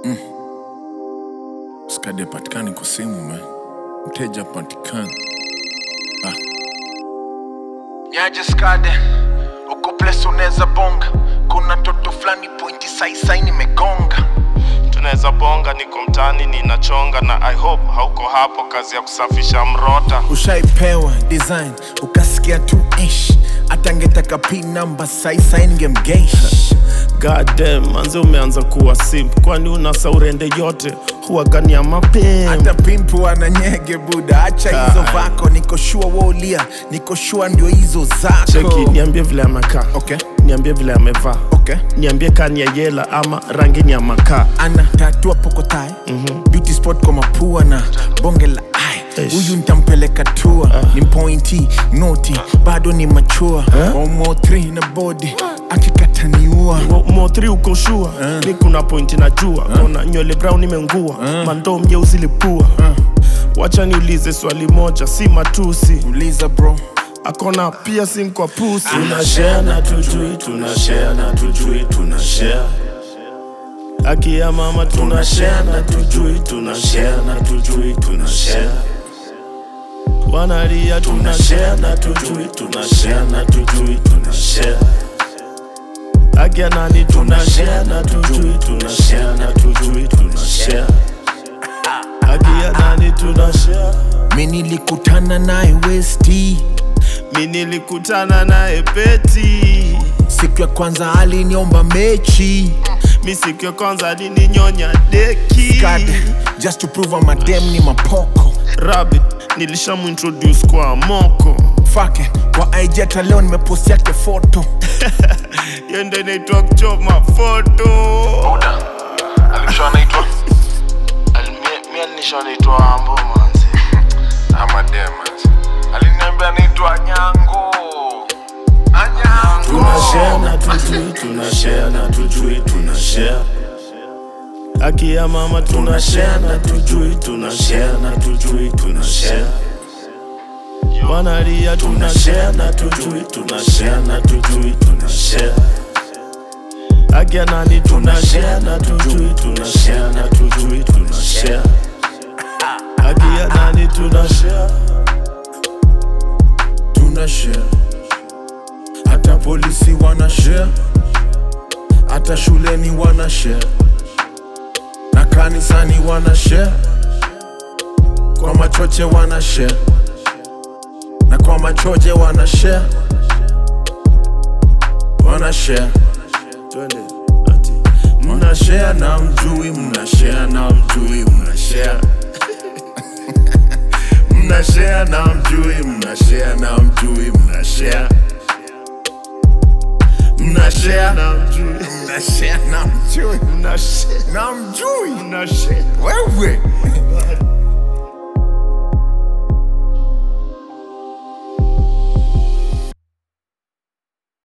Skadi patikani kwa simu man, mteja patikani. Nyaje skade uko place unaweza bonga, kuna toto fulani pointi saisai nimegonga. tunaweza bonga, niko mtani ninachonga, na I hope hauko hapo, kazi ya kusafisha mrota. Ushaipewa design ukasikia tu ish, atangetaka pin number saisai ningemgeish. God damn, manze umeanza kuwa simp, kwani una saurende yote huwa gani ya mapema hata pimpu ana nyege buda, acha hizo vako, niko shua wolia, niko shua ndio hizo zako. Cheki, niambie vile amekaa, Okay, niambie vile amevaa, okay. niambie kani ya yela ama rangi ni ya makaa. ana tatua pokotae mm-hmm. beauty spot kwa mapua na bonge la ai Eish. huyu ntampeleka tua ni pointi noti bado ni machua omo 3 na body akikataniua Mo- Mo3 uko shua ni kuna pointi najua kona nywele brown imengua mandoo mjeusi lipua wacha niulize swali moja si matusi uliza bro akona pia sim kwa pusi tunashare na tujui tunashare na tujui tunashare aki ya mama tunashare tunashare na tujui tunashare na tujui tunashare wanalia tunashare tunashare na tujui tunashare na tujui tunashare aki ya nani tunashare tunashare na tujui tunashare na tujui tunashare aki ya nani tunashare mi nilikutana naye westi mi nilikutana naye peti siku ya kwanza aliniomba mechi mi siku ya kwanza alininyonya deki God, just to prove I'm a dem ni mapoko rabbit nilishamuintroduce kwa moko fake kwa IG hata leo nimepost yake foto yende inaitwa kuchoma foto Buda alisho anaitwa mi alinisho anaitwa Ambo manzi ama Demas aliniambia anaitwa Nyango Anyango tunashare na tujui tunashare na tujui tunashare aki ya mama tunashare tunashare na tujui tunashare na tujui tunashare wanalia tunashare tunashare na tujui tunashare na tujui tunashare aki ya nani tunashare tunashare na tujui tunashare na tujui tunashare aki ya nani tunashare tuna share hata polisi wana share hata shuleni wana share na kanisani wana share kwa machoche wana share na kwa machoje wana share wana share twende ati mna share na mjui mna share na mjui mna share mna share na mjui mna share na mjui mna share mna share na mjui mna share na mjui mnashare na mjui mnashare wewe